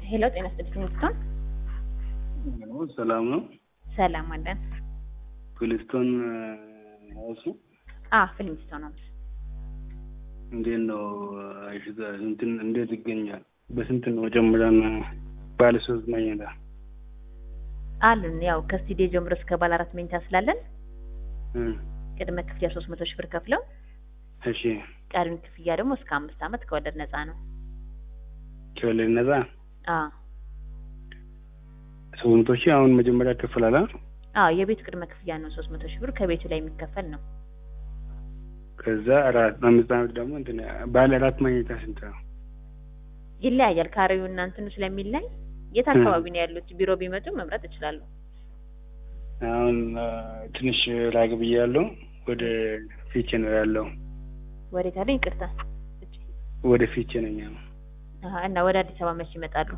ሄሎ ጤና ይስጥልኝ ፍሊስቶን ሰላም ነው። ሰላም አለን። ፍሊስቶን እሱ አ ፍሊስቶን ነው። እንዴት ነው እንትን እንዴት ይገኛል? በስንት ነው ጀምረን ባለ ሶስት መኝታ አሉን ያው ከስቱዲዮ ጀምሮ እስከ ባለ አራት መኝታ ስላለን እ ቅድመ ክፍያ ሶስት መቶ ሺህ ብር ከፍለው እሺ ቀሪውን ክፍያ ደግሞ እስከ አምስት ዓመት ከወለድ ነፃ ነው። ከወለድ ነፃ አ ሶስት መቶ ሺህ አሁን መጀመሪያ ከፍላላ አ የቤቱ ቅድመ ክፍያ ነው ሶስት መቶ ሺህ ብር ከቤቱ ላይ የሚከፈል ነው። ከዛ አራት አምስት ዓመት ደግሞ እንትን ባለ አራት መኝታ ስንት ነው? ይለያያል። ካሬው እና እንትኑ ስለሚለይ የት አካባቢ ነው ያሉት? ቢሮ ቢመጡ መምረጥ ይችላሉ። አሁን ትንሽ ራቅ ብያለሁ። ወደ ፊቼ ነው ያለው። ወዴት አለ? ይቅርታ ወደ ፊቼ ነኝ ያለው። አሀ እና ወደ አዲስ አበባ መቼ ይመጣሉ?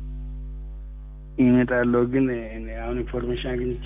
ይመጣለሁ ግን እኔ አሁን ኢንፎርሜሽን አግኝቼ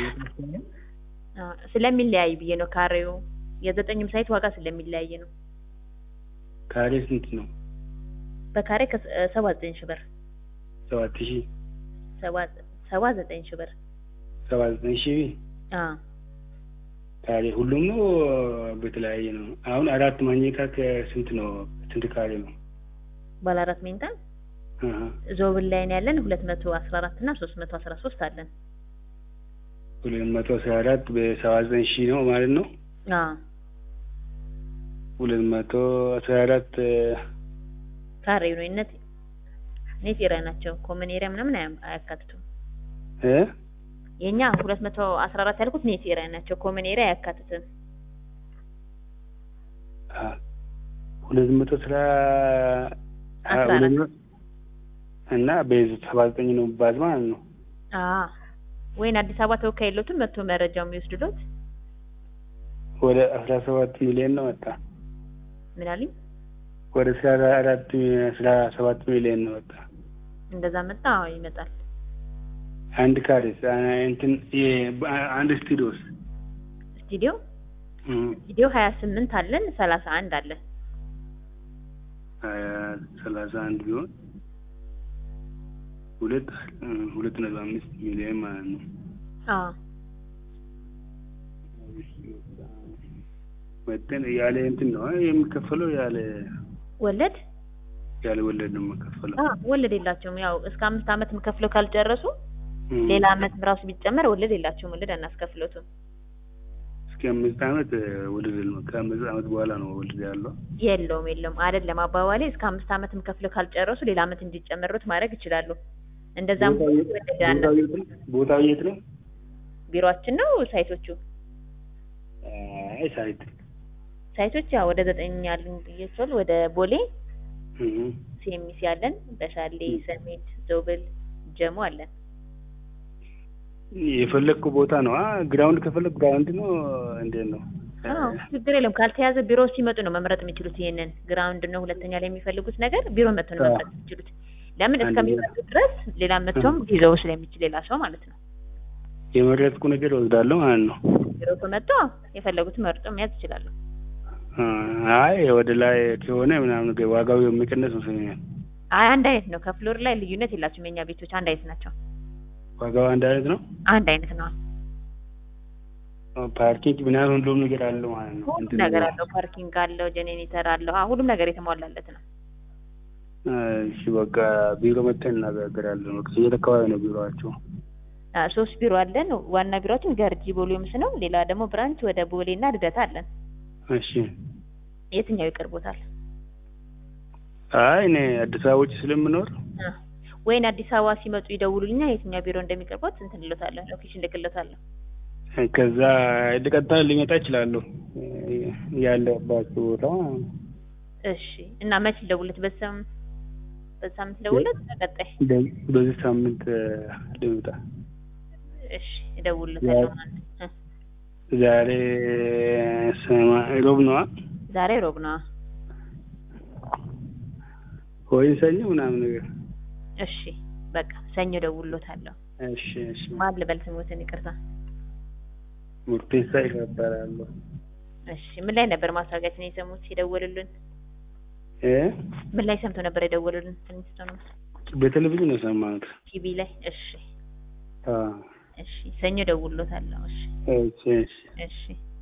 አ ስለሚለያይ ብዬ ነው። ካሬው የዘጠኝም ሳይት ዋጋ ስለሚለያይ ነው። ካሬ ስንት ነው? በካሬ ከሰባ ዘጠኝ ሺህ ብር ሰባት ሺህ ሰባ ሰባ ዘጠኝ ሺህ ብር ሰባ ዘጠኝ ሺህ አ ካሬ ሁሉም ነው በተለያየ ነው። አሁን አራት መኝታ ከስንት ነው? ስንት ካሬ ነው? ባለ አራት መኝታ አሀ ዞብል ላይ ነው ያለን ሁለት መቶ አስራ አራት እና ሶስት መቶ አስራ ሶስት አለን። ሁለት መቶ አስራ አራት በሰባ ዘጠኝ ሺህ ነው ማለት ነው። አ ሁለት መቶ አስራ አራት ካሬው ነው ነት ኔት ኤሪያ ናቸው። ኮመን ኤሪያ ምናምን አያ- አያካትቱም። እ የኛ ሁለት መቶ አስራ አራት ያልኩት ኔት ኤሪያ ናቸው። ኮመን ኤሪያ አያካትትም። አ ሁለት መቶ አስራ አ አስራ ሁለት አራት መቶ እና በዚህ ሰባ ዘጠኝ ነው ባዝ ማለት ነው። አ ወይን አዲስ አበባ ተወካይ የለውትም መጥቶ መረጃው የሚወስድሎት ወደ አስራ ሰባት ሚሊዮን ነው ወጣ። ምን አሉኝ? ወደ አስራ አራት አስራ ሰባት ሚሊዮን ነው ወጣ። እንደዛ መጣ። አዎ ይመጣል። አንድ ካሬስ እንትን የ- አንድ ስቱዲዮስ ስቱዲዮ እም ስቱዲዮ ሀያ ስምንት አለን ሰላሳ አንድ አለን። ሀያ ሰላሳ አንድ ቢሆን ሁለት እ ሁለት ነጥብ አምስት ሚሊዮን ማለት ነው። አዎ መጠን ያለ እንትን ነው አ- የሚከፈለው ያለ ወለድ ያለ ወለድ ነው የሚከፈለው። አ ወለድ የላቸውም። ያው እስከ አምስት ዓመት ከፍለው ካልጨረሱ እም ሌላ ዓመት ራሱ ቢጨመር ወለድ የላቸውም። ወለድ አናስከፍሎትም። እስከ አምስት ዓመት እ ወለድ ነው። ከአምስት ዓመት በኋላ ነው ወለድ ያለው። የለውም የለውም አይደለም አባባሌ እስከ አምስት ዓመትም ከፍለው ካልጨረሱ ሌላ ዓመት እንዲጨመሩት ማድረግ ይችላሉ። እንደዛም ቦታው የት- ወለድ ቦታው አና- የት ነው? ቦታው የት ነው? ቢሮአችን ነው ሳይቶቹ አይ ሳይት ሳይቶች ያው ወደ ዘጠኝ ያሉን ብያቸዋለሁ። ወደ ቦሌ እም ሲኤምሲ አለን፣ በሻሌ ሰሜት፣ ዞብል፣ ጀሞ አለን። የፈለግኩ ቦታ ነው። አ ግራውንድ ከፈለግ ግራውንድ ነው። እንዴት ነው? አዎ ችግር የለም። ካልተያዘ ቢሮ ሲመጡ ነው መምረጥ የሚችሉት። ይሄንን ግራውንድ ነው ሁለተኛ ላይ የሚፈልጉት ነገር ቢሮ መጥቶ ነው አዎ። መምረጥ የሚችሉት። ለምን አንድ እስከሚመጡ ድረስ ሌላ መጥቶም ሊይዘው ስለሚችል ሌላ ሰው ማለት ነው። የመረጥኩ ነገር ወስዳለሁ ማለት ነው። ቢሮ ከመጡ የፈለጉት መርጦ መያዝ ይችላሉ። አ አይ ወደ ላይ ከሆነ ምናምን ነገር ዋጋው የሚቀነስ መስሎኛል። አይ አንድ አይነት ነው። ከፍሎር ላይ ልዩነት የላቸውም። የኛ ቤቶች አንድ አይነት ናቸው። ዋጋው አንድ አይነት ነው። አንድ አይነት ነው። ፓርኪንግ ምናምን ሁሉም ነገር አለው ማለት ነው። ሁሉም እንትን ነገር አለው። ፓርኪንግ አለው፣ ጄኔሬተር አለው። አዎ ሁሉም ነገር የተሟላለት ነው። እሺ በቃ ቢሮ መጥተን እናገራለን። በቃ የት አካባቢ ነው ቢሮአቸው? አ ሶስት ቢሮ አለን። ዋና ቢሮአችን ገርጂ ቦሌምስ ነው። ሌላ ደግሞ ብራንች ወደ ቦሌና ልደታ አለን። እሺ የትኛው ይቀርቦታል? አይ እኔ አዲስ አበባ ውጭ ስለምኖር አ ወይን አዲስ አበባ ሲመጡ ይደውሉልኛ የትኛው ቢሮ እንደሚቀርቦት እንትን ልሎታለሁ፣ ሎኬሽን ልክሎታለሁ። ከዛ ቀጥታ ሊመጣ እችላለሁ ያለባቸው ቦታ እሺ እና መች ልደውልለት? በሰም በሳምንት ልደውልለት? በቀጣይ በ- በዚህ ሳምንት ልምጣ። እሺ እደውልለታለሁ። ማለት እ ዛሬ ሰማ ሮብ ነዋ ዛሬ ሮብ ነው። ወይ ሰኞ ምናምን ነገር። እሺ በቃ ሰኞ እደውልለታለሁ። እሺ እሺ። ማን ልበል ስሞትን? ይቅርታ። ሙርቴሳ ይባላለሁ። እሺ ምን ላይ ነበር ማስታወቂያችን የሰሙት የደወሉልን? እ ምን ላይ ሰምተው ነበር የደወሉልን? ትንሽ ነው በቴሌቪዥን ነው የሰማሁት። ቲቪ ላይ እሺ አዎ። እሺ ሰኞ ደውሎታለሁ እሺ እሺ እሺ እሺ